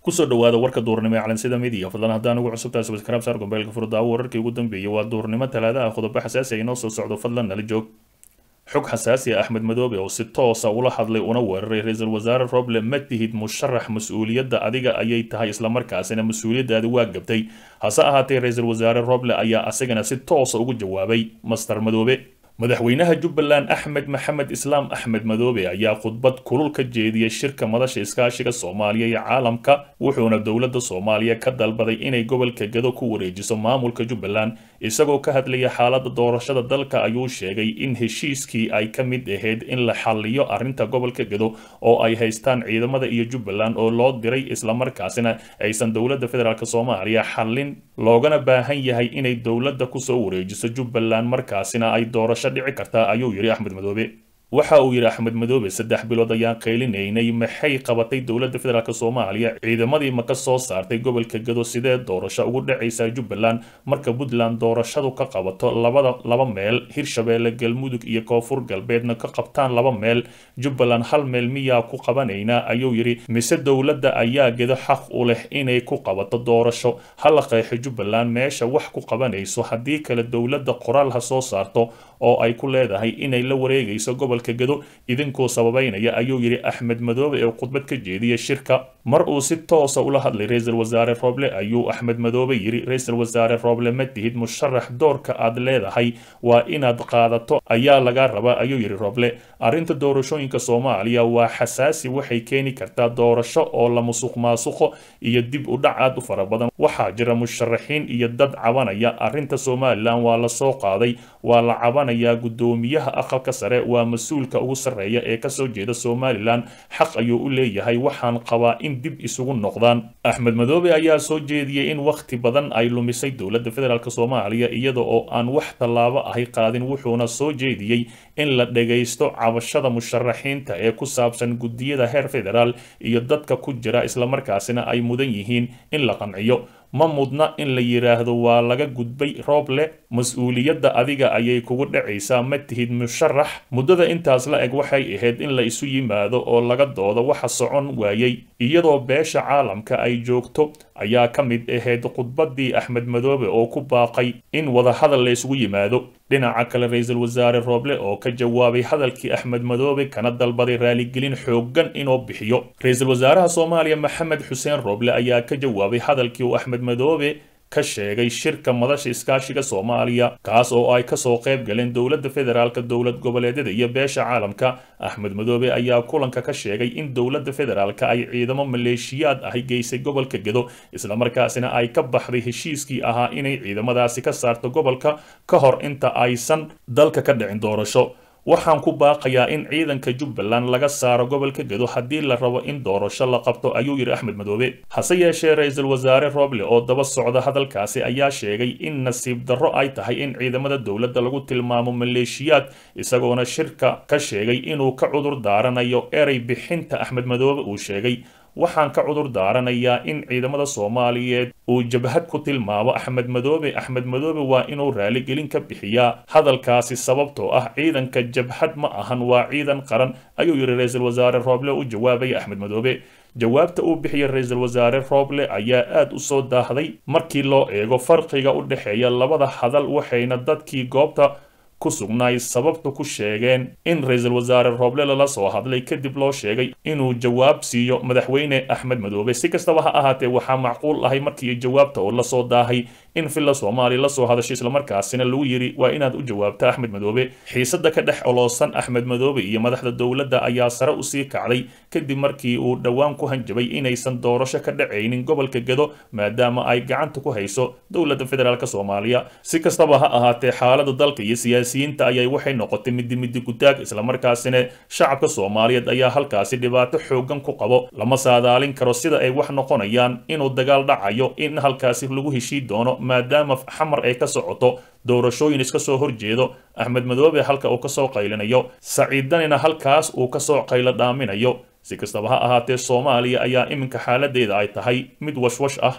kusoo dhawaada warka duurnimo ee calansida midiya fadlan haddaan ugu cusubtahay subscribe saar gombeelka furdaawo wararkii ugu dambeeyay waa duurnimo talaada ah qodobo xasaasi ay inoo soo socdo fadlan nala joog xog xasaasi ah axmed madoobe oo si toosa ula hadlay una weeraray ra-iisul wasaare roble ma tihid musharax mas-uuliyadda adiga ayay tahay islamarkaasina mas-uuliyaddaadi waa gabtay hase ahaatee ra-iisul wasaare roble ayaa asagana si toosa ugu jawaabay master madoobe madaxweynaha jubbaland axmed maxamed islaam axmed madoobe ayaa khudbad kulul ka jeediyey shirka madasha iskaashiga soomaaliya iyo caalamka wuxuuna dowladda soomaaliya ka dalbaday inay gobolka gado ku wareejiso maamulka jubbaland isagoo ka hadlaya xaaladda doorashada dalka ayuu sheegay in heshiiskii ay ka mid ahayd in la xalliyo arrinta gobolka gado oo ay haystaan ciidamada iyo jubbaland oo loo diray islamarkaasina aysan dowladda federaalk soomaaliya xallin loogana baahan yahay inay dowladda kusoo wareejiso jubbaland markaasina ay doorasho dhici kartaa ayuu yidhi axmed madoobe waxa uu yidhi axmed madoobe saddex bilood ayaan qaylinaynay maxay qabatay dowladda federaalk soomaaliya ciidamadii ma ka soo saartay gobolka gado sidee doorasho ugu dhacaysaa jubbaland marka puntland doorashadu ka qabato labada laba meel hirshabeelle galmudug iyo koonfur galbeedna ka qabtaan laba meel jubbaland hal meel miyaa ku qabanaynaa ayuu yidhi mise dowladda ayaa gedo xaq u leh inay ku qabato doorasho hala qeexo jubbaland meesha wax ku qabanayso haddii kale dowladda qoraal ha soo saarto oo ay ku leedahay inay la wareegayso gobolka gado idinkoo sababaynaya ayuu yidhi axmed madoobe ee khudbad ka jeediyay shirka mar uu si toosa ula hadlay ra-iisul wasaare roble ayuu axmed madoobe yidhi ra-iisul wasaare roble ma tihid musharax doorka aad leedahay waa inaad qaadato ayaa laga rabaa ayuu yidhi roble arrinta doorashooyinka soomaaliya waa xasaasi waxay keeni kartaa doorasho oo la musuq maasuqo iyo dib u dhac aad u fara badan waxaa jira musharaxiin iyo dad cabanaya arrinta somalilan waa la soo qaaday waa la cabanayaa guddoomiyaha aqalka sare waa mas-uulka ugu sarreeya ee kasoo jeeda somalilan xaq ayuu u leeyahay waxaan qabaa in dib isugu noqdaan axmed madoobe ayaa soo jeediyey in wakhti badan ay lumisay dowladda federaalk soomaaliya iyada oo aan wax tallaabo ahay qaadin wuxuuna soo jeediyey in la dhagaysto cabashada musharaxiinta ee ku saabsan guddiyada heer federaal iyo dadka ku jira islamarkaasina ay mudan yihiin in la qanciyo ma mudna in la yidhaahdo waa laga gudbay rooble mas-uuliyadda adiga ayay kugu dhacaysaa ma tihid musharax muddada intaas la eg waxay ahayd in la isu yimaado oo laga doodo waxa socon waayey iyadoo beesha caalamka ay joogto ayaa ka mid ahayd khudbaddii axmed madoobe oo ku baaqay in wadahadal la isugu yimaado dhinaca kale ra-iisul wasaare rooble oo ka jawaabay hadalkii axmed madoobe kana dalbaday raaligelin xooggan inuu bixiyo ra-iisul wasaaraha soomaaliya maxamed xuseen rooble ayaa ka jawaabay hadalkii uu axmed madoobe ka sheegay shirka madasha iskaashiga soomaaliya kaas oo ay kasoo qayb galeen dowladda federaalka dowlad goboleedyada iyo beesha caalamka axmed madoobe ayaa kulanka ka sheegay in dowladda federaalka ay ciidamo maleeshiyaad ahi geysay gobolka gedo islamarkaasina ay ka baxday heshiiskii ahaa inay ciidamadaasi ka saarto gobolka ka hor inta aysan dalka ka dhicin doorasho waxaan ku baaqayaa in ciidanka jubbaland laga saaro gobolka gado haddii la rabo in doorasho la qabto ayuu yidhi axmed madoobe hase yeeshee ra-iisul wasaare roble oo daba socda hadalkaasi ayaa sheegay in nasiib darro ay tahay in ciidamada dowladda lagu tilmaamo maleeshiyaad isagoona shirka ka sheegay inuu ka cudur daaranayo erey bixinta axmed madoobe uu sheegay waxaan ka cudur daaranayaa in ciidamada soomaaliyeed uu jabhad ku tilmaamo axmed madoobe axmed madoobe waa inuu raaligelin ka bixiyaa hadalkaasi sababtoo ah ciidanka jabhad ma ahan waa ciidan qaran ayuu yidhi ra-iisul wasaare rooble u jawaabaya axmed madoobe jawaabta uu bixiyay ra-iisul wasaare rooble ayaa aad u soo daahday markii loo eego farqiga u dhexeeya labada hadal waxayna dadkii goobta ku sugnaay sababta ku sheegeen in ra-iisul wasaare rooble lala soo hadlay kadib loo sheegay inuu jawaab siiyo madaxweyne axmed madoobe si kastaba ha ahaatee waxaa macquul ahay markii jawaabta oo lasoo daahay in villa soomaaliya lasoo hadashay islamarkaasina lagu yidhi waa inaad u jawaabta axmed madoobe xiisada ka dhex oloosan axmed madoobe iyo madaxda dowladda ayaa sare usii kacday kadib markii uu dhowaan ku hanjabay inaysan doorasho ka dhacaynin gobolka gado maadaama ay gacanta ku hayso dowladda federaalk soomaaliya si kastaba ha ahaatee xaalada dalka iyo siyaasiyiinta ayay waxay noqotay midi midi gutaag islamarkaasina shacabka soomaaliyeed ayaa halkaasi dhibaato xoogan ku qabo lama saadaalin karo sida ay wax noqonayaan inuu dagaal dhacayo in halkaasi lagu heshii doono maadaama xamar ay ka socoto doorashooyin iska soo horjeedo axmed madoobe halka uu kasoo qaylinayo saciidanina halkaas uu kasoo qaylo dhaaminayo si kastaba ha ahaatee soomaaliya ayaa iminka xaaladeeda ay tahay mid washwash ah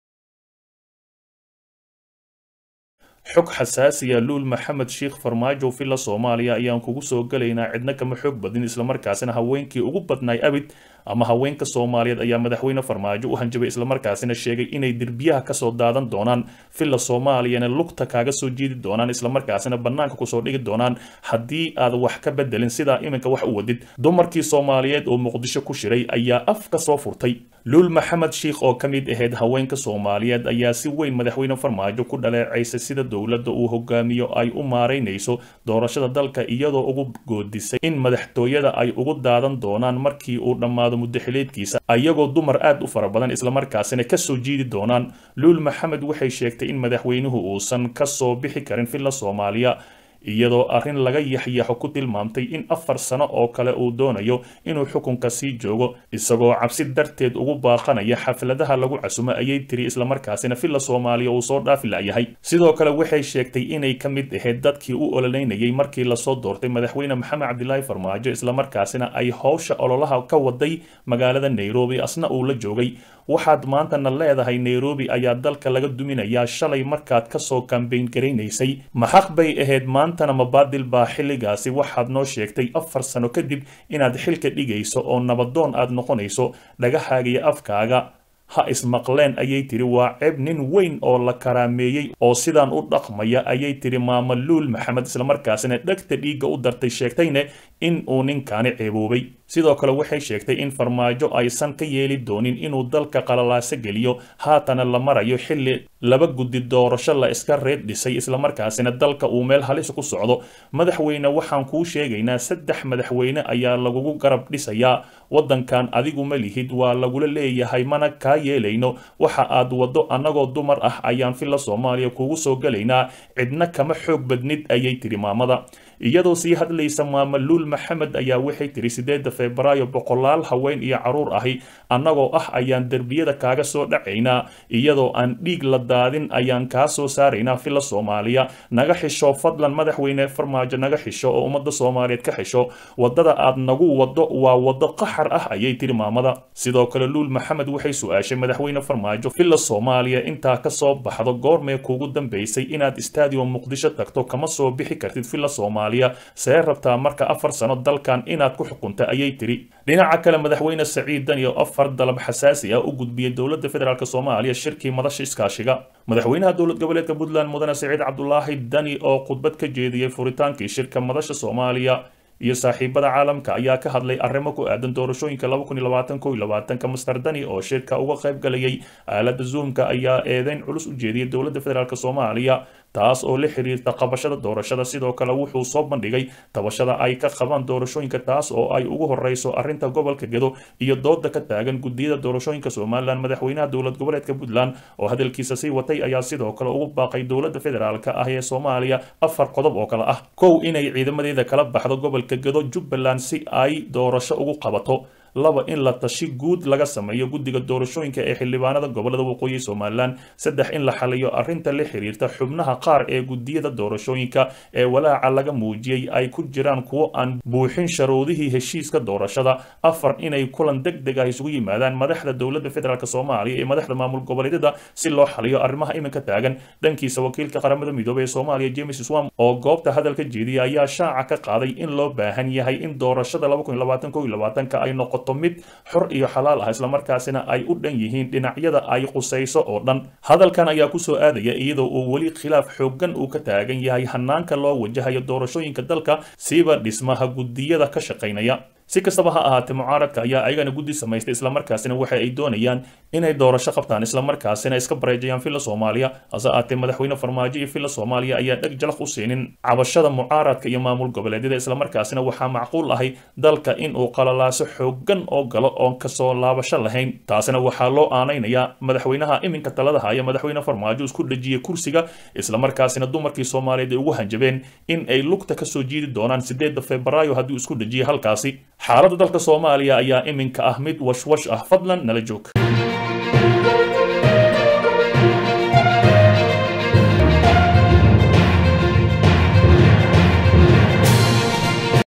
xog xasaasiya luul maxamed sheikh farmaajo villa soomaaliya ayaan kugu soo galaynaa cidna kama xoog badin islamarkaasina haweenkii ugu badnaay abid ama haweenka soomaaliyeed ayaa madaxweyne farmaajo u hanjabay islamarkaasina sheegay inay derbiyaha kasoo daadan doonaan villa soomaaliyana lugta kaaga soo jiidi doonaan islamarkaasina bannaanka kusoo dhigi doonaan haddii aad wax ka bedelin sidaa iminka wax u wadid dumarkii soomaaliyeed oo muqdisho ku shiray ayaa af ka soo furtay luul maxamed shiikh oo ka mid ahayd haweenka soomaaliyeed ayaa si weyn madaxweyne farmaajo ku dhaleecaysay sida dowladda uu hogaamiyo ay u maaraynayso doorashada dalka iyadoo ugu goodisay in madaxtooyada ay ugu daadan doonaan markii uu dhammaado muddaxileedkiisa ayagoo dumar aad u fara badan islamarkaasina kasoo jiidi doonaan luul maxamed waxay sheegtay in madaxweynuhu uusan kasoo bixi karin villa soomaaliya iyadoo arrin laga yaxyaxo ku tilmaamtay in afar sano oo kale uu doonayo inuu xukunka sii joogo isagoo cabsi darteed ugu baaqanaya xafladaha lagu casumo ayay tiri islamarkaasina villa soomaaliya uu soo dhaafi la'yahay sidoo kale waxay sheegtay inay ka mid ahayd dadkii u ololeynayay markii lasoo doortay madaxweyne maxamed cabdilaahi farmaajo islamarkaasina ay howsha ololaha ka waday magaalada nairobi asna uu la joogay waxaad maantana leedahay nairobi ayaa dalka laga duminayaa shalay markaad kasoo kambayn garaynaysay maxaq bay ahayd maantana mabaadil baa xilligaasi waxaad noo sheegtay afar sano kadib inaad xilka dhigayso oo nabadoon aad noqonayso dhagahaaga iyo afkaaga ha ismaqleen ayay tiri waa ceeb nin weyn oo la karaameeyey oo sidaan u dhaqmaya ayay tiri maama luul maxamed islamarkaasina dhegta dhiigga u dartay sheegtayne in uu ninkaani ceeboobay sidoo kale waxay sheegtay in farmaajo aysan ka yeeli doonin inuu dalka qalalaaso geliyo haatana la marayo xilli laba guddi doorasho la iska reed dhisay islamarkaasina dalka uu meel halis ku socdo madaxweyne waxaan kuu sheegaynaa saddex madaxweyne ayaa lagugu garab dhisayaa waddankan adigu ma lihid waa lagula leeyahay mana kaa yeelayno waxa aad waddo annagoo dumar ah ayaan villa soomaaliya kugu soo gelaynaa cidna kama xoog badnid ayay tiri maamada iyadoo sii hadlaysa maama luul maxamed ayaa waxay tiri sideedda febraayo boqolaal haween iyo caruur ahi annagoo ah ayaan derbiyada kaaga soo dhacaynaa iyadoo aan dhiig la daadin ayaan kaa soo saaraynaa villa soomaaliya naga xisho fadlan madaxweyne farmaajo naga xisho oo ummadda soomaaliyeed ka xisho waddada aad nagu waddo waa waddo qaxar ah ayay tiri maamada sidoo kale luul maxamed waxay su-aashay madaxweyne farmaajo villa soomaaliya intaa ka soo baxdo goormee kuugu dambaysay inaad stadium muqdisho tagto kama soo bixi kartid villa soomaaliya see rabtaa marka afar sano dalkan inaad ku xukunta ayay tiri dhinaca kale madaxweyne saciid dani oo afar dalab xasaasi ah u gudbiyey dowladda federaalk soomaaliya shirkii madasha iskaashiga madaxweynaha dowlad goboleedka puntland mudane saciid cabdulaahi dani oo khudbad ka jeediyey furitaankii shirka madasha soomaaliya iyo saaxiibada caalamka ayaa ka hadlay arrimo ku aadan doorashooyinka ka master dani oo shirka uga qayb galayay aalada zoomka ayaa eedeyn culus u jeediyey dowladda federaalk soomaaliya taas oo la xiriirta qabashada doorashada sidoo kale wuxuu soo bandhigay tabashada ay ka qabaan doorashooyinka taas oo ay ugu horeyso arrinta gobolka gedo iyo dooda ka taagan gudiyada doorashooyinka somalilan madaxweynaha dowlad goboleedka puntland oo hadalkiisa sii watay ayaa sidoo kale ugu baaqay dowladda federaalk ah ee soomaaliya afar qodob oo kale ah kow inay ciidamadeeda kala baxdo gobolka gedo jubbaland si ay doorasho ugu qabato laba in la tashi guud laga sameeyo guddiga doorashooyinka ee xildhibaanada gobolada waqooyi somalilan saddex in la xaliyo arrinta la xiriirta xubnaha qaar ee gudiyada doorashooyinka ee walaaca laga muujiyey ay ku jiraan kuwo aan buuxin sharuudihii heshiiska doorashada afar inay kulan deg deg ah isugu yimaadaan madaxda dowladda federaalk soomaaliya iyo madaxda maamul goboleedyada si loo xaliyo arrimaha iminka taagan dhankiisa wakiilka qaramada midoobey ee soomaaliya james swam oo goobta hadalka jeediya ayaa shaaca ka qaaday in loo baahan yahay in doorashada ay noqoto mid xor iyo xalaal ah islamarkaasina ay u dhan yihiin dhinacyada ay qusayso oo dhan hadalkan ayaa kusoo aadaya iyadoo uu weli khilaaf xooggan uu ka taagan yahay hanaanka loo wajahayo doorashooyinka dalka siiba dhismaha gudiyada ka shaqaynaya si kastaba ha ahaatee mucaaradka ayaa ayagana guddi samaystay islamarkaasina waxa ay doonayaan inay doorasho qabtaan islamarkaasina iska bareejayaan villa soomaaliya hase ahaatee madaxweyne farmaajo iyo villa soomaaliya ayaa dheg jalaq u siinin cabashada mucaaradka iyo maamul goboleedyada islamarkaasina waxaa macquul ahay dalka in uu qalalaaso xooggan oo galo oon kasoo laabasho lahayn taasina waxaa loo aanaynayaa madaxweynaha iminka talada haya madaxweyne farmaajo isku dhejiyey kursiga islamarkaasina dumarkii soomaaliyeed ay ugu hanjabeen in ay lugta kasoo jiidi doonaan sideedda febraayo haddii isku dhejiyay halkaasi xaaladda dalka soomaaliya ayaa iminka ah mid washwash ah fadlan nala joog